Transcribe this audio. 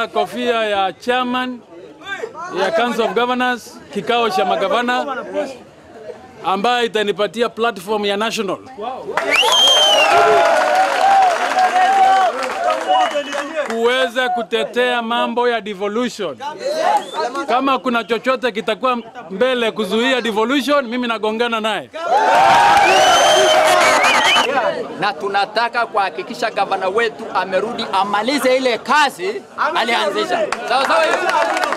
nimevaa kofia ya chairman ya Council of Governors, kikao cha magavana ambayo itanipatia platform ya national kuweza kutetea mambo ya devolution. Kama kuna chochote kitakuwa mbele kuzuia devolution, mimi nagongana naye. na tunataka kuhakikisha gavana wetu amerudi amalize ile kazi alianzisha. Sawa sawa hiyo?